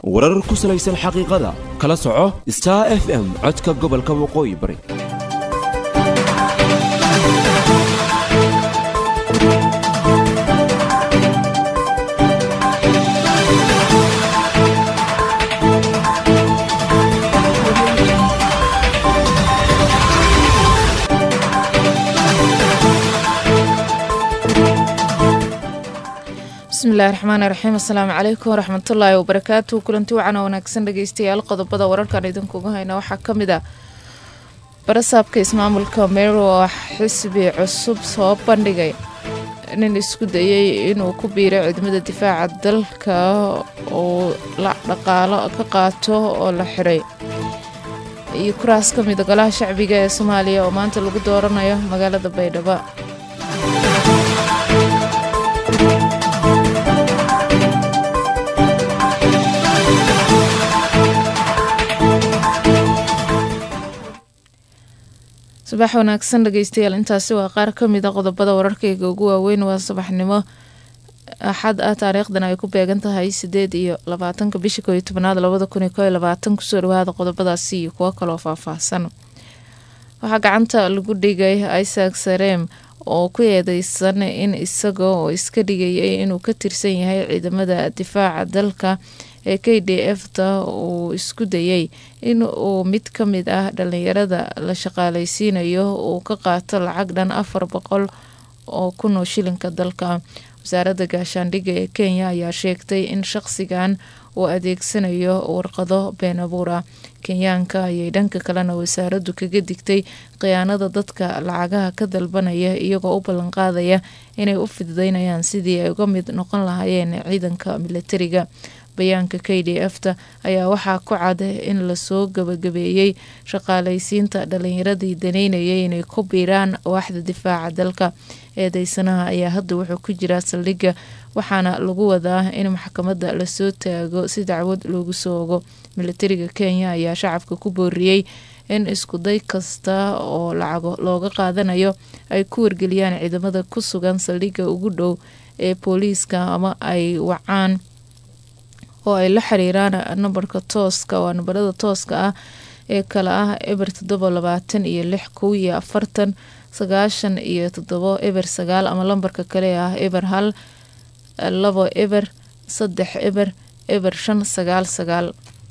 warar ku salaysan xaqiiqada kala soco star f m codka gobolka waqooyi bari bismillahi raxmaani raxiim assalaamu calaykum waraxmatullaahi wabarakaatu kulanti wacan oo wanaagsan dhegeystayaal qodobada wararkan idinkuga hayna waxaa ka mid ah barasaabka ismaamulka meero oo xisbi cusub soo bandhigay nin isku dayay inuu ku biiro ciidamada difaaca dalka uu la dhaqaalo ka qaato oo la xiray iyo kuraas ka mida golaha shacbiga ee soomaaliya oo maanta lagu dooranayo magaalada baydhabo subax wanaagsan dhegeystayaal intaasi waa qaar ka mid a qodobada wararkayga ugu waaweyn waa subaxnimo axad ah taariikhdan ay ku beegan tahay sideed iyo labaatanka bisha kooiyo tobanaad labada kun iyo koo iyo labaatan kusoo dhawaada qodobadaasi iyo kuwo kaloo faahfaahsan waxaa gacanta lagu dhigay isaac sarem oo ku eedeysan in isaga oo iska dhigayay inuu ka tirsan yahay ciidamada difaaca dalka ee k d f ta uu isku dayay in uu mid ka mid ah dhalinyarada la shaqaaleysiinayo uu ka qaato lacag dhan afar boqol oo kun oo shilinka dalka wasaaradda gaashaandhigga ee kenya ayaa sheegtay in shaqsigan uu adeegsanayo warqado been abuur ah kenyaanka ayay dhanka kalena wasaaraddu kaga digtay khiyaanada dadka lacagaha ka dalbanaya iyagoo u ballanqaadaya inay u fidudeynayaan sidii ay uga mid noqon lahaayeen ciidanka milatariga bayaanka k d f ta ayaa waxaa ku cad in lasoo gabagabeeyey shaqaaleysiinta dhalinyaradii daneynayay inay ku biiraan waaxda difaaca dalka eedeysanaha ayaa hadda wuxuu ku jiraa saldhigga waxaana lagu wadaa in maxkamadda lasoo taago si dacwad loogu soo ogo milatariga kenya ayaa shacabka ku booriyey in iskuday kasta oo lacago looga qaadanayo ay ku wargeliyaan ciidamada ku sugan saldhigga ugu dhow ee booliiska ama ay wacaan oo ay la xiriiraan nambarka tooska waa nambarada tooska ah ee kale ah eber toddoba labaatan iyo lix kow iyo afartan sagaashan iyo toddobo eber sagaal ama lambarka kale ah eber hal labo eber saddex eber eber shan sagaal sagaal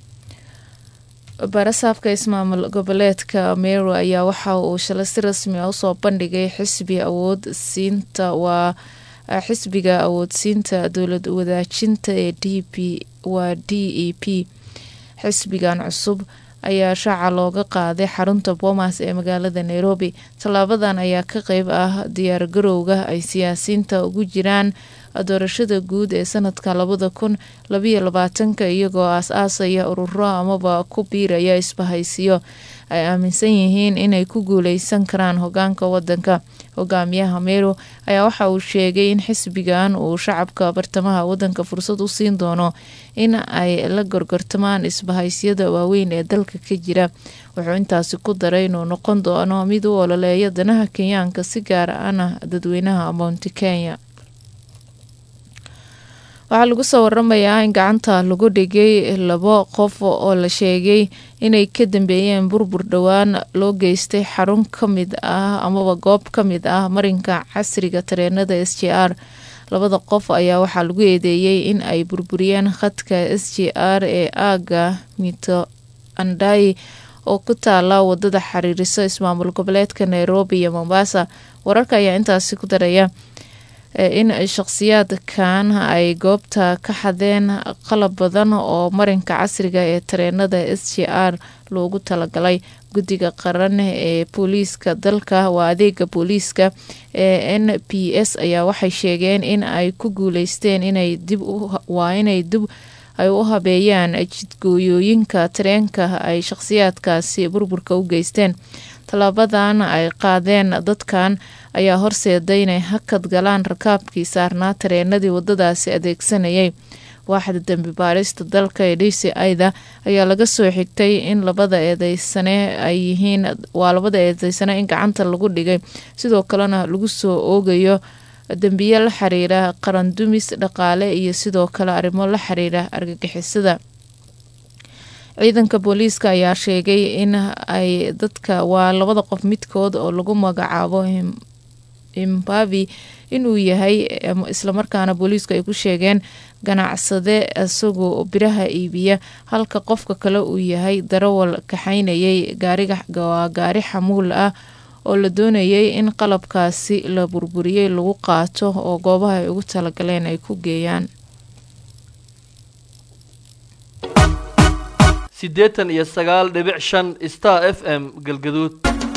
barasaabka ismaamul goboleedka meero ayaa waxa uu shalay si rasmi ah usoo bandhigay xisbi awood siinta waa xisbiga awoodsiinta dowlad wadaajinta ee d p waa d e p xisbigan cusub ayaa shaaca looga qaaday xarunta boomas ee magaalada nairobi tallaabadan ayaa ka qeyb ah diyaargarowga ay siyaasiyiinta ugu jiraan doorashada guud ee sanadka labada kun labayo labaatanka iyagoo aas-aasaya ururo amaba ku biiraya isbahaysiyo ay aaminsan yihiin inay ku guuleysan karaan hogaanka wadanka hogaamiyaha meero ayaa waxa uu sheegay in xisbigan uu shacabka bartamaha wadanka fursad u siin doono in ay la gorgortamaan isbahaysyada waaweyn ee dalka ka jira wuxuu intaasi ku daray inuu noqon doono mid u ololeeya danaha kenyaanka si gaar ahna dadweynaha mounti kenya waxaa lagu soo waramayaa in gacanta lagu dhigay labo qof oo la sheegay inay ka dambeeyeen burbur dhowaan loo geystay xarun ka mid ah amaba goob ka mid ah marinka casriga tareenada s j r labada qof ayaa waxaa lagu eedeeyey in ay burburiyeen khadka s j r ee aaga mito andai oo ku taala wadada xiriiriso ismaamul goboleedka nairobi iyo mombasa wararka ayaa intaasi ku daraya in shaqsiyaadkan ay goobta ka xadeen qalab badan oo marinka casriga ee tareenada s j r loogu talagalay guddiga qaran ee booliiska dalka waa adeega booliiska ee n p s ayaa waxay sheegeen in ay ku guuleysteen inay dib waa inay dib ay u habeeyaan jidgooyooyinka tareenka ay shaqsiyaadkaasi burburka u geysteen tallaabadan ay qaadeen dadkan ayaa horseeday inay hakad galaan rakaabkii saarnaa tareenadii wadadaasi adeegsanayay waaxda dembi baarista dalka ee d c ida ayaa laga soo xigtay in labada eedeysane ay yihiin waa labada eedeysane in gacanta lagu dhigay sidoo kalena lagu soo oogayo dembiye la xiriira qarandumis dhaqaale iyo sidoo kale arrimo la xiriira argagixisada ciidanka booliiska ayaa sheegay in ay dadka waa labada qof midkood oo lagu magacaabo imbavi inuu yahay islamarkaana booliisku ay ku sheegeen ganacsade isagoo biraha iibiya halka qofka kale uu yahay darawal kaxaynayay gaariga gaari xamuul ah oo la doonayay in qalabkaasi la burburiyey lagu qaato oo goobaha ay ugu talagaleen ay ku geeyaan siddeetan iyo sagaal dhibic shan star f m galgaduud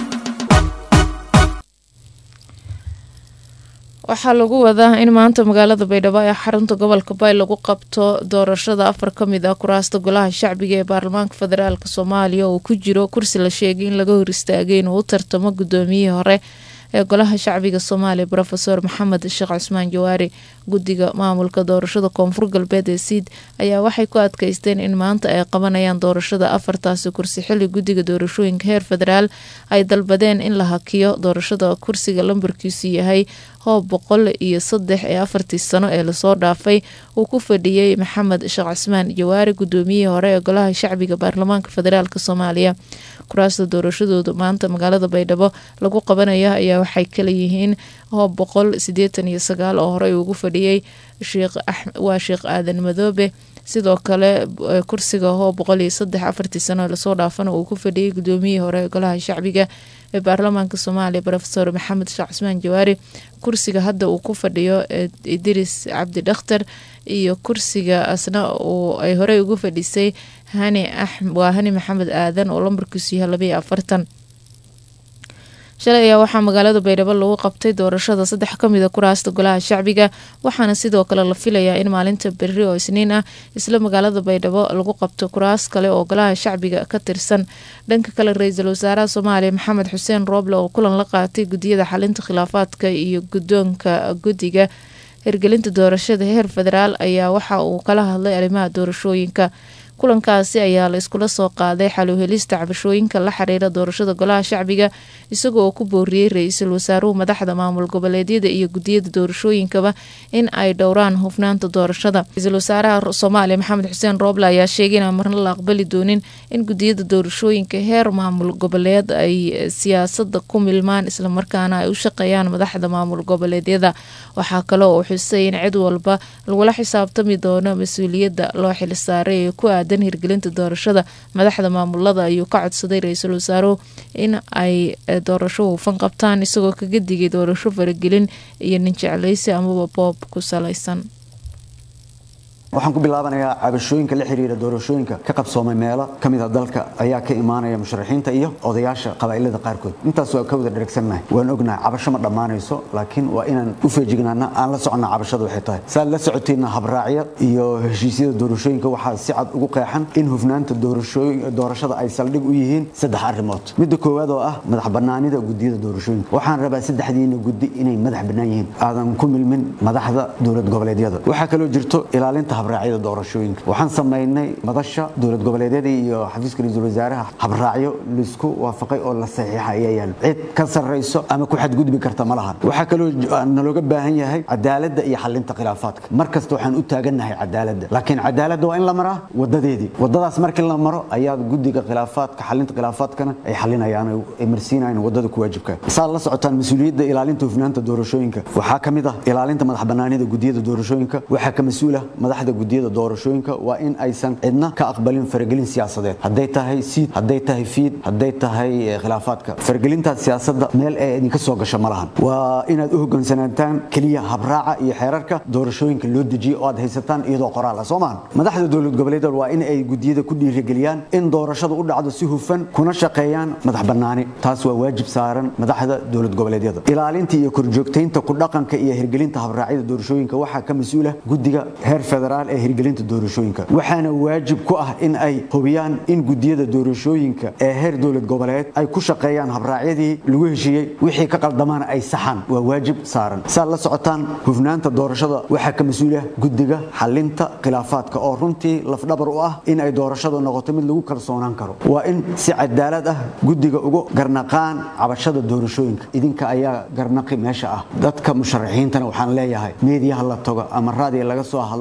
waxaa lagu wadaa in maanta magaalada baydhabo ee xarunta gobolka bay lagu qabto doorashada afar ka mid ah kuraasta golaha shacbiga ee baarlamaanka federaalk soomaaliya oo ku jiro kursi la sheegay in laga hor istaagay inuu u tartamo gudoomiyihii hore ee golaha shacbiga soomaaliya rofeor maxamed sheekh cusmaan jawaari guddiga maamulka doorashada koonfur galbeed ee siid ayaa waxay ku adkeysteen in maanta ay qabanayaan doorashada afartaasi kursi xili guddiga doorashooyinka heer federaal ay dalbadeen in la hakiyo doorashada kursiga lambarkiisu yahay hoob boqol iyo saddex ee afartii sano ee lasoo dhaafay uu ku fadhiyey maxamed sheekh cusmaan jawaari gudoomiyihii hore ee golaha shacbiga baarlamaanka federaalk soomaaliya kuraasta doorashadooda maanta magaalada baydhabo lagu qabanaya ayaa waxay kala yihiin hoob boqol sideetan iyo sagaal oo horey ugu fadhiyey waa sheekh aadan madoobe sidoo kale kursiga hoob boqol iyo saddex afartii sano ee lasoo dhaafana uu ku fadhiyey gudoomiyihii hore ee golaha shacbiga ee baarlamaanka soomaaliya rofeor maxamed sheekh cusmaan jawaari kursiga hadda uu ku fadhiyo idris cabdi dhakhtar iyo kursiga asna uu ay horey ugu fadhisay hani waa hani maxamed aadan oo lambarkiisu yahay labaiyo afartan shalay ayaa waxaa magaalada baydhabo lagu qabtay doorashada saddex kamid a kuraasta golaha shacbiga waxaana sidoo kale la filayaa in maalinta berri oo isniin ah isla magaalada baydhabo lagu qabto kuraas kale oo golaha shacbiga ka tirsan dhanka kale ra-iisul wasaaraha soomaaliya maxamed xuseen rooble oo kulan la qaatay guddiyada xalinta khilaafaadka iyo guddoonka guddiga hirgelinta doorashada heer federaal ayaa waxa uu kala hadlay arrimaha doorashooyinka kulankaasi ayaa la iskula soo qaaday xaluhelista cabashooyinka la xiriira doorashada golaha shacbiga isaga oo ku booriyey ra-iisul wasaaruhu madaxda maamul goboleedyada iyo gudiyada doorashooyinkaba in ay dhowraan hufnaanta doorashada ra-iisul wasaaraha soomaaliya maxamed xuseen rooble ayaa sheegay inaan marna la aqbali doonin in gudiyada doorashooyinka heer maamul goboleed ay siyaasada ku milmaan islamarkaana ay u shaqeeyaan madaxda maamul goboleedyada waxaa kale oo xusay in cid walba lagula xisaabtami doono mas-uuliyadda loo xilsaaray ee ku aadan hirgelinta doorashada madaxda maamulada ayuu ka codsaday ra-iisul wasaaruhu in ay doorasho hufan qabtaan isagoo kaga digay doorasho faragelin iyo nin jeclaysi amaba boob ku salaysan waxaan ku bilaabanayaa cabashooyinka la xiriira doorashooyinka ka qabsoomay meelo ka mid a dalka ayaa ka imaanaya musharaxiinta iyo odayaasha qabaa'ilada qaarkood intaas waa ka wada dheragsannahay waan ognahay cabasho ma dhammaanayso laakiin waa inaan u feejignaana aan la soconnaa cabashada waxay tahay saad la socoteenna habraacya iyo heshiisyada doorashooyinka waxaa si cad ugu qeexan in hufnaanta doorashada ay saldhig u yihiin saddex arrimood midda koowaad oo ah madax bannaanida gudiyada doorashooyinka waxaan rabaa saddexdiina guddi inay madax bannaan yihiin aadan ku milmin madaxda dowlad goboleedyada waxaa kaloo jirto ilaalinta habraacyada doorashooyinka waxaan samaynay madasha dowlad goboleedyada iyo xafiiska ra-iisul wasaaraha habraacyo laisku waafaqay oo la saxiixa ayaa yaalo cid ka sarrayso ama ku xadgudbi karta ma lahan waxaa kaloo nalooga baahan yahay cadaaladda iyo xalinta khilaafaadka mar kasta waxaan u taagannahay cadaaladda laakiin cadaaladda waa in la maraa wadadeedii wadadaas markii la maro ayaa guddiga khilaafaadka xalinta khilaafaadkana ay xalinayaan ay marsiinayaan wadada ku waajibka saad la socotaan mas-uuliyadda ilaalinta hufnaanta doorashooyinka waxaa ka mid ah ilaalinta madax bannaanida gudiyada doorashooyinka waxaa ka mas-uula madaxda gudiyada doorashooyinka waa in aysan cidna ka aqbalin faragelin siyaasadeed hadday tahay siid hadday tahay fiid hadday tahay khilaafaadka faragelintaas siyaasadda meel ee idinka soo gasha ma lahan waa inaad u hoggaansanaataan keliya habraaca iyo xeerarka doorashooyinka loo dejiyo oo aad haysataan iyadoo qoraal ah soo maahan madaxda dowlad goboleedyada waa in ay gudiyada ku dhiirigeliyaan in doorashada u dhacdo si hufan kuna shaqeeyaan madax bannaani taas waa waajib saaran madaxda dowlad goboleedyada ilaalinta iyo korjoogtaynta ku dhaqanka iyo hirgelinta habraacyada doorashooyinka waxaa ka mas-uula guddiga heer federaal ee hirgelinta doorashooyinka waxaana waajib ku ah in ay hubiyaan in gudiyada doorashooyinka ee heer dowlad goboleed ay ku shaqeeyaan habraacyadii lagu heshiiyey wixii ka qaldamaana ay saxaan waa waajib saaran saad la socotaan hufnaanta doorashada waxaa ka mas-uula guddiga xalinta khilaafaadka oo runtii lafdhabar u ah in ay doorashadu noqoto mid lagu kalsoonaan karo waa in si cadaalad ah guddiga ugu garnaqaan cabashada doorashooyinka idinka ayaa garnaqi meesha ah dadka musharaxiintana waxaan leeyahay meediyaha la tago ama raadiga laga soo hadlo ama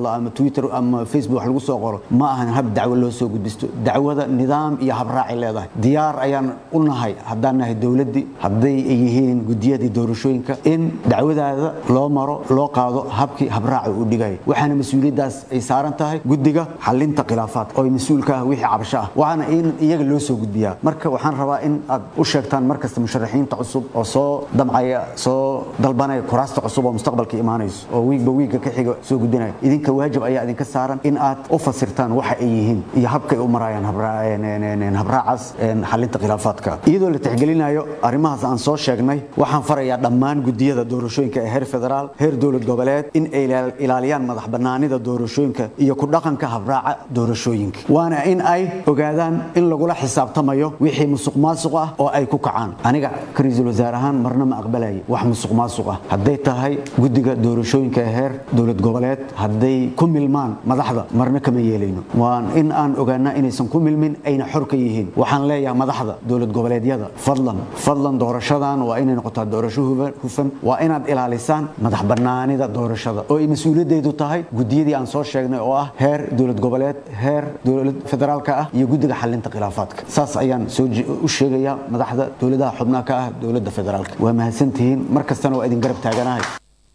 twitter ama facebook wax lagu soo qoro ma ahan hab dacwo loo soo gudbisto dacwada nidaam iyo habraacay leedahay diyaar ayaan u nahay haddaan nahay dowladdii hadday ay yihiin gudiyadii doorashooyinka in dacwadaada loo maro loo qaado habkii habraaca uu dhigaya waxaana mas-uuliyaddaas ay saaran tahay guddiga xalinta khilaafaadka oo mas-uulka ah wixii cabasho ah waxaana in iyaga loo soo gudbiyaa marka waxaan rabaa in aad u sheegtaan markasta musharaxiinta cusub oo soo damcaya soo dalbanaya kuraasta cusub oo mustaqbalka imaanayso oo wiigba wiigga ka xiga soo gudbinaya idinka waajib ayaa idinka saaran in aad u fasirtaan waxa ay yihiin iyo habkay u marayaan habraacaas xalinta khilaafaadka iyadoo la tixgelinayo arrimahaas aan soo sheegnay waxaan farayaa dhammaan gudiyada doorashooyinka ee heer federaal heer dowlad goboleed in ay ilaaliyaan madax bannaanida doorashooyinka iyo ku dhaqanka habraaca doorashooyinka waana in ay ogaadaan in lagula xisaabtamayo wixii musuq maasuq ah oo ay ku kacaan aniga ka ra-iisul wasaare ahaan marna ma aqbalaya wax musuq maasuq ah hadday tahay guddiga doorashooyinka ee heer dowlad goboleed hadday ku milmaan madaxda marna kama yeelayno waan in aan ogaanaa inaysan ku milmin ayna xor ka yihiin waxaan leeyahay madaxda dowlad goboleedyada fadlan fadlan doorashadan waa inay noqotaa doorasho hufan waa inaad ilaalisaan madax bannaanida doorashada oo ay mas-uuliyaddeedu tahay gudiyadii aan soo sheegnay oo ah heer dowlad goboleed heer dowlad federaalka ah iyo guddiga xalinta khilaafaadka saas ayaan soo u sheegayaa madaxda dowladaha xubnaha ka ah dowladda federaalka waa mahadsantihiin mar kastana waa idin garab taaganahay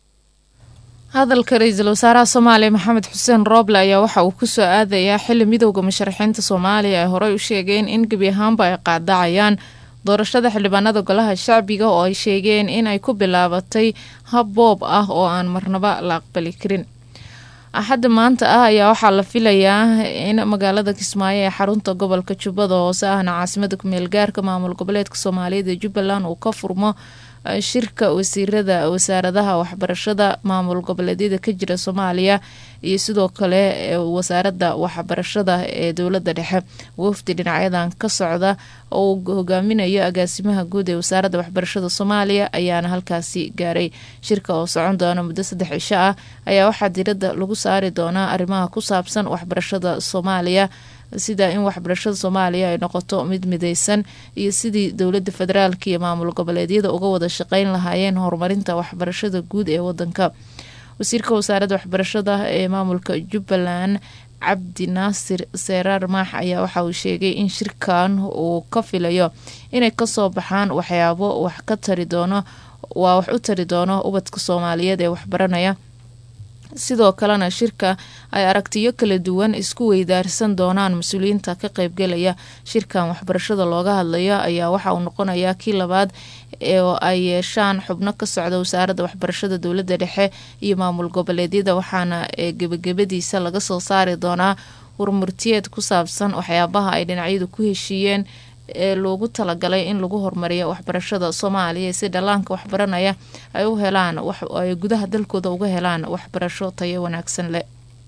hadalka ra-iisul wasaaraha soomaaliya maxamed xuseen rooble ayaa waxa uu kusoo aadayaa xili midowda musharaxiinta soomaaliya ay horey u sheegeen in gebi ahaanba ay qaadacayaan doorashada xildhibaanada golaha shacbiga oo ay sheegeen in ay ku bilaabatay hab boob ah oo aan marnaba la aqbali karin axadda maanta ah ayaa waxaa la filayaa in magaalada kismaayo ee xarunta gobolka jubbada hoose ahna caasimada kumeel gaarka maamul goboleedka soomaaliyeed ee jubbaland uu ka furmo shirka wasiirada wasaaradaha waxbarashada maamul goboleedyada ka jira soomaaliya iyo sidoo kale wasaaradda waxbarashada ee dowlada dhexe wafdi dhinacyadan ka socda oo uu hogaaminayo agaasimaha guud ee wasaaradda waxbarashada soomaaliya ayaana halkaasi gaaray shirka oo socon doona muddo saddex cisho ah ayaa waxaa diradda lagu saari doonaa arrimaha ku saabsan waxbarashada soomaaliya sida in waxbarashada soomaaliya ay noqoto mid mideysan iyo sidii dowlada federaalka iyo maamul goboleedyada uga wada shaqeyn lahaayeen horumarinta waxbarashada guud ee wadanka wasiirka wasaaradda waxbarashada ee maamulka jubbaland cabdi naasir seeraar maax ayaa waxa uu sheegay in shirkan uu ka filayo inay kasoo baxaan waxyaabo wax ka tari doono waa wax u tari doono ubadka soomaaliyeed ee waxbaranaya sidoo kalena shirka ay aragtiyo kala duwan isku weydaarsan doonaan mas-uuliyiinta ka qeybgelaya shirkan waxbarashada looga hadlayo ayaa waxa uu noqonayaa kii labaad oo ay yeeshaan xubno ka socda wasaaradda waxbarashada dowladda dhexe iyo maamul goboleedyada waxaana gebagabadiisa laga soo saari doonaa warmurtiyeed ku saabsan waxyaabaha ay dhinacyadu ku heshiiyeen ee loogu talagalay in lagu horumariyo waxbarashada soomaaliya si dhallaanka waxbaranaya ay u helaan ay gudaha dalkooda uga helaan waxbarasho tayo wanaagsan leh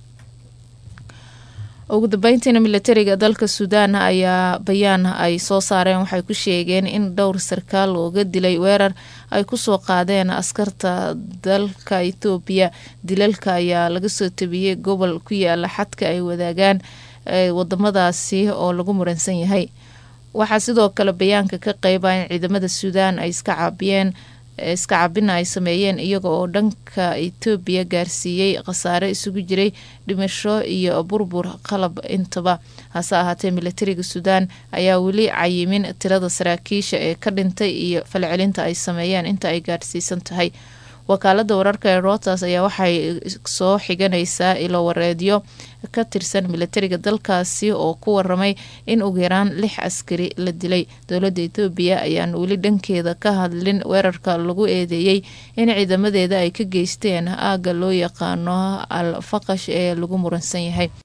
ugu dambeyntiina militariga dalka suudaan ayaa bayaan ay soo saareen waxay ku sheegeen in dhowr sarkaal looga dilay weerar ay kusoo qaadeen askarta dalka etoobiya dilalka ayaa laga soo tabiyey gobol ku yaala xadka ay wadaagaan wadamadaasi oo lagu muransan yahay waxaa sidoo kale bayaanka ka qeyba in ciidamada suudaan ay iska caabiyeen iska cabina ay sameeyeen iyaga oo dhanka etoobiya gaarsiiyey khasaare isugu jiray dhimasho iyo burbur qalab intaba hase ahaatee militariga suudaan ayaa weli cayimin tirada saraakiisha ee ka dhintay iyo falcelinta ay sameeyeen inta ay gaarsiisan tahay wakaalada wararka ee routers ayaa waxay soo xiganaysaa ilo wareedyo ka tirsan militariga dalkaasi oo ku waramay in ugu yaraan lix askari la dilay dowladda etoobiya ayaan weli dhankeeda ka hadlin weerarka lagu eedeeyey in ciidamadeeda ay ka geysteen aagga loo yaqaano al faqash ee lagu muransan yahay